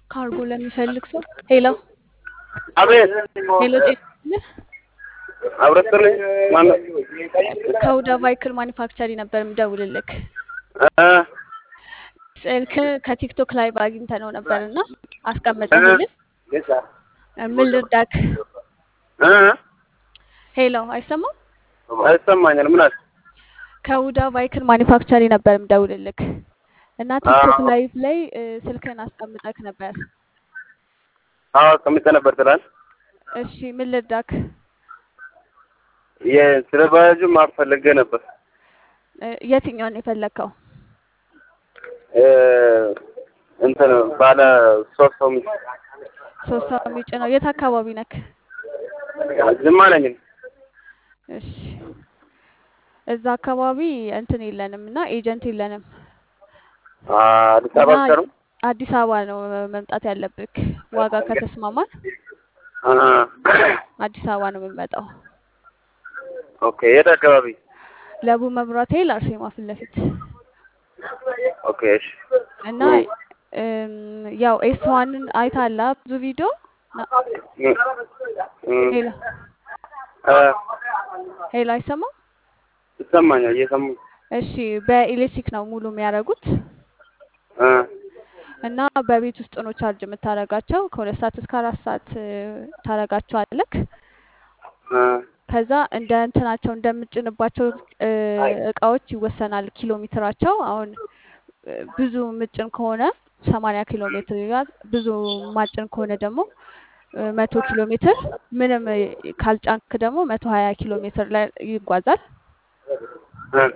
ካርጎ ለሚፈልግ ሰው ሄሎ አቤት ሄሎ ጤና አብረስልኝ ማነው? ከሁዳ ቫይክል ማኒፋክቸሪ ነበር የምደውልልክ። እ ስልክ ከቲክቶክ ላይ አግኝተነው ነበር እና አስቀመጠልን። ምን ልርዳክ? እ ሄሎ አይሰማም? አይሰማኛል። ምን አለ? ከሁዳ ቫይክል ማኒፋክቸሪ ነበር የምደውልልክ እና ቲክቶክ ላይቭ ላይ እ፣ ስልክህን አስቀምጠክ ነበር። አዎ አስቀምጬ ነበር ትላል። እሺ ምን ልርዳክ? ስለ ባጃጁ ማወቅ ፈልጌ ነበር። እ፣ የትኛውን የፈለግከው? እ፣ እንትን ባለ ሶስት ሰው ሚስት ሶስት ሰው የሚጭነው የት አካባቢ ነክ? ዝም አለኝ። እሺ እዛ አካባቢ እንትን የለንም እና ኤጀንት የለንም አዲስ አበባ እና ብቻ ነው። አዲስ አበባ ነው መምጣት ያለብክ። ዋጋ ከተስማማን አ፣ አዲስ አበባ ነው የምንመጣው። ኦኬ። የት አካባቢ? ለቡ መብራት ኃይል አርሴማ ፊት ለፊት ኦኬ። እሺ። እና እም፣ ያው ኤስዋንን አይታላ ብዙ ቪዲዮ ና- እ፣ እ፣ ሄሎ እ፣ ሄሎ አይሰማም? ይሰማኛል። እየሰማሁ እሺ በኤሌክትሪክ ነው ሙሉ የሚያደርጉት እ፣ እና በቤት ውስጥ ነው ቻርጅ የምታደርጋቸው ከሁለት ሰዓት እስከ አራት ሰዓት እ፣ ታደርጋቸዋለክ። እ፣ ከዛ እንደ እንትናቸው እንደምጭንባቸው እ፣ እቃዎች ይወሰናል ኪሎ ሜትራቸው። አሁን እ፣ ብዙ ምጭን ከሆነ ሰማንያ ኪሎ ሜትር ይላል። ብዙ ማጭን ከሆነ ደግሞ እ፣ መቶ ኪሎ ሜትር ምንም እ፣ ካልጫንክ ደግሞ መቶ ሀያ ኪሎ ሜትር ላይ ይጓዛል እ፣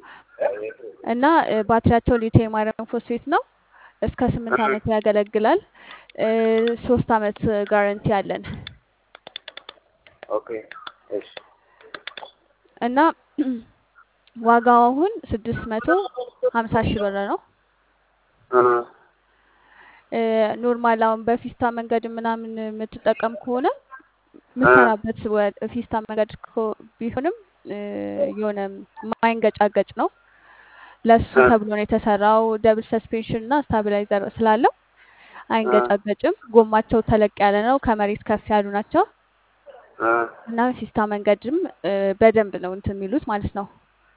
እና እ፣ ባትሪያቸው ሊቲየም አይረን ፎስፌት ነው። እስከ ስምንት ዓመት ያገለግላል። እ፣ ሶስት ዓመት ጋረንቲ አለን ኦኬ። እሺ። እና ዋጋው አሁን ስድስት መቶ ሀምሳ ሺህ ብር ነው። እ፣ እ፣ ኖርማል አሁን በፊስታ መንገድ ምናምን የምትጠቀም ከሆነ የምትሰራበት ወ- ፊስታ መንገድ ኮ- ቢሆንም እ፣ የሆነ ማይንገጫገጭ ነው። ለሱ እ፣ ተብሎ ነው የተሰራው። ደብል ሰስፔንሽን እና ስታቢላይዘር ስላለው አይንገጫገጭም። ጎማቸው ተለቅ ያለ ነው። ከመሬት ከፍ ያሉ ናቸው እ፣ እና ፊስታ መንገድም እ፣ በደንብ ነው እንትን የሚሉት ማለት ነው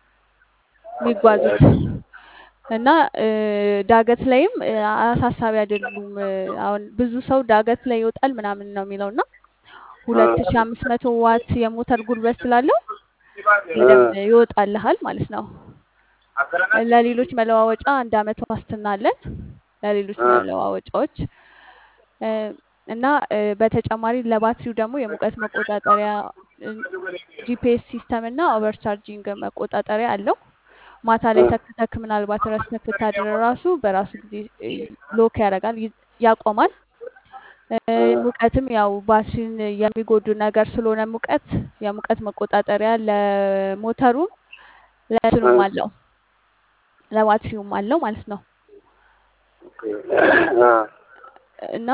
የሚጓዙት እና እ፣ ዳገት ላይም እ፣ አሳሳቢ አይደሉም። እ፣ አሁን ብዙ ሰው ዳገት ላይ ይወጣል ምናምን ነው የሚለው እና ሁለት ሺ አምስት መቶ ዋት የሞተር ጉልበት ስላለው በደንብ ይወጣልሃል ማለት ነው። ለሌሎች መለዋወጫ አንድ አመት ዋስትና አለን ለሌሎች እ፣ መለዋወጫዎች እ፣ እና እ፣ በተጨማሪ ለባትሪው ደግሞ የሙቀት መቆጣጠሪያ ጂፒኤስ ሲስተም እና ኦቨርቻርጂንግ መቆጣጠሪያ አለው። ማታ ላይ እ፣ ተክተክ ምናልባት ረስተህ ብታድር ራሱ በራሱ ጊዜ እ፣ ሎክ ያደርጋል፣ ይ- ያቆማል። እ፣ እ፣ ሙቀትም ያው ባትሪን የሚጎዱ ነገር ስለሆነ ሙቀት የሙቀት መቆጣጠሪያ ለሞተሩም ለእንትኑም እ፣ አለው ለባትሪውም አለው ማለት ነው ኦኬ። እ፣ እና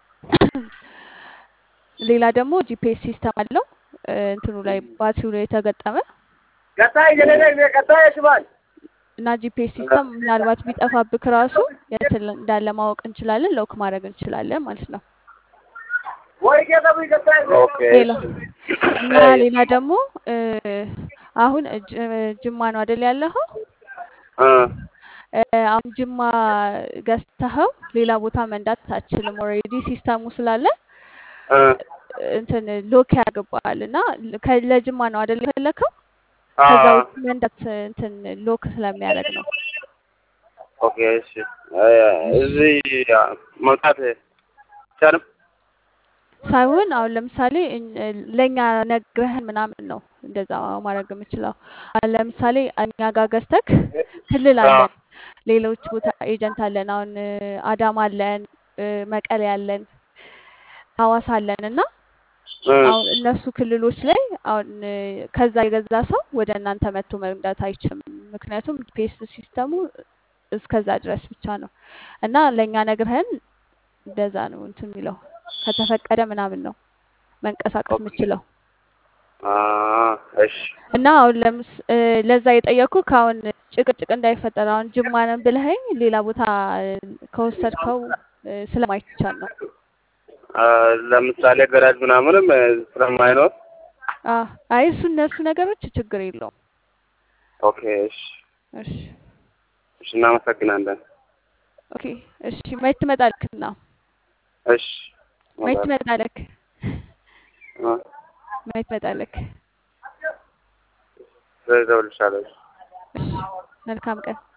ሌላ ደግሞ ጂፒኤስ ሲስተም አለው እ፣ እንትኑ ላይ ባትሪው ላይ የተገጠመ ቀጣይ ገለለ ቀጣይ ሽባል እና ጂፒኤስ ሲስተም ምናልባት ቢጠፋብክ ራሱ የት እንዳለ ማወቅ እንችላለን፣ ሎክ ማድረግ እንችላለን ማለት ነው። ወይ ገጠቡ ቀጣይ ኦኬ። ሌላ እና አይ፣ ሌላ ደግሞ እ፣ አሁን ጅ- ጅማ ነው አይደል ያለኸው? እ፣ እ፣ አሁን ጅማ ገዝተኸው ሌላ ቦታ መንዳት አትችልም። ኦልሬዲ ሲስተሙ ስላለ እ፣ እንትን ሎክ ያገባል እና ከ- ለጅማ ነው አይደል የፈለከው? ከዛ አዎ፣ ውጭ መንዳት እንትን ሎክ ስለሚያደርግ ነው። ኦኬ። እሺ። እ፣ እዚህ መውጣት ይቻልም? ሳይሆን አሁን ለምሳሌ እኝ- ለእኛ ነግረህን ምናምን ነው እንደዛ ማድረግ የምችለው። አሁን ለምሳሌ እኛ ጋር ገዝተክ ክልል አዎ፣ አለን፣ ሌሎች ቦታ ኤጀንት አለን። አሁን እ፣ አዳማ አለን፣ እ፣ መቀሌ አለን፣ ሐዋሳ አለን እና እ፣ አሁን እነሱ ክልሎች ላይ አሁን እ፣ ከዛ የገዛ ሰው ወደ እናንተ መጥቶ መንዳት አይችልም። ምክንያቱም ፔስ ሲስተሙ እስከዛ ድረስ ብቻ ነው እና ለእኛ ነግረህን እንደዛ ነው እንትን የሚለው ከተፈቀደ ምናምን ነው መንቀሳቀስ ኦኬ። የምችለው አ፣ እሺ። እና አሁን ለምስ እ፣ ለዛ የጠየኩ ከአሁን ጭቅጭቅ እንዳይፈጠር አሁን ጅማ ነን ብለኸኝ ሌላ ቦታ እ፣ ከወሰድከው እ፣ ስለማይቻል ነው። አ፣ ለምሳሌ ገራጅ ምናምንም እ፣ ስለማይኖር አ አይ እሱ እነሱ ነገሮች ችግር የለውም። ኦኬ እሺ እሺ እሺ እናመሰግናለን ኦኬ እሺ መች ትመጣለክና እሺ መች እመጣለሁ ትመጣለክ አ፣ መች ትመጣለክ? እደውልልሻለሁ እሺ መልካም ቀን